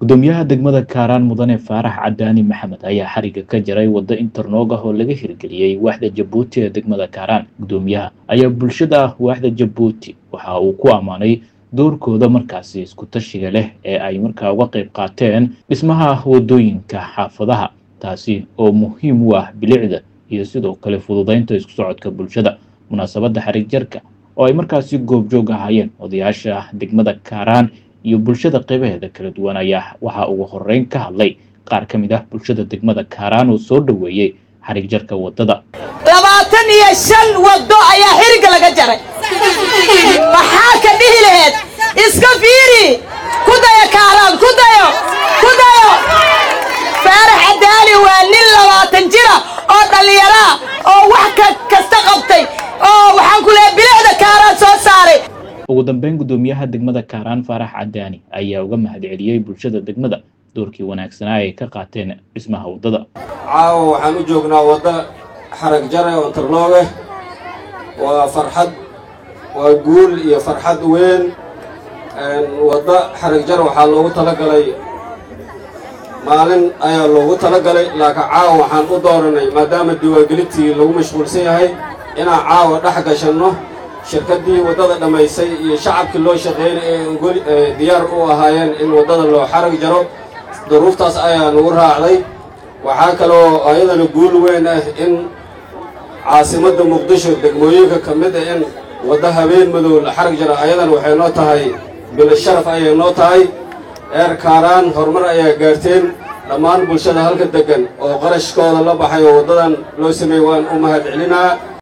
gudoomiyaha degmada kaaraan mudane faarax cadaani maxamed ayaa xariga ka jaray waddo internoog ah oo laga hirgeliyey waaxda jabuuti ee degmada kaaraan gudoomiyaha ayaa bulshada waaxda jabuuti waxa uu ku ammaanay doorkooda markaasi isku tashiga leh ee ay markaa uga qayb qaateen dhismaha waddooyinka xaafadaha taasi oo muhiim u ah bilicda iyo sidoo kale fududaynta isku socodka bulshada munaasabadda xarig jarka oo ay markaasi goobjoog ahaayeen odayaasha degmada kaaraan iyo bulshada qaybaheeda kala duwan ayaa waxaa ugu horeyn ka hadlay qaar ka mid ah bulshada degmada kaaraan oo soo dhoweeyey xarig jarka waddada labaatan iyo shan waddo ayaa xiriga laga jaray maxaa ka dhihi laheed iska fiiri ku dayo kaaraan ku dayo ku dayo faarax cadaali waa nin labaatan jira oo dhallinyaraa oo wax kasta qabtay oo waxaan ku leehay bilicda kaaraan soo saaray ugu dambeyn gudoomiyaha degmada kaaraan faarax cadaani ayaa uga mahadceliyey bulshada degmada doorkii wanaagsanaa ay ka qaateen dhismaha waddada caawa waxaan u joognaa wadda xarag jare oo interlooge waa farxad waa guul iyo farxad weyn wadda xarag jare waxaa loogu talagalay maalin ayaa loogu talagalay laakiin caawa waxaan u dooranay maadaama diwaangelintii lagu mashquulsan yahay inaan caawa dhex gashanno shirkaddii waddada dhammaysay iyo shacabkii loo shaqeynay ee diyaar u ahaayeen in waddada loo xarag jaro duruuftaas ayaa nagu raacday waxaa kaloo ayadana guul weyn ah in caasimadda muqdisho degmooyinka ka mid ah in wadda habeen madow la xarag jaro ayadana waxay noo tahay bilo sharaf ayay noo tahay eer kaaraan horumar ayaa gaarteen dhammaan bulshada halka deggan oo qarashkooda la baxay oo waddadan loo sameeyey waan u mahad celinaa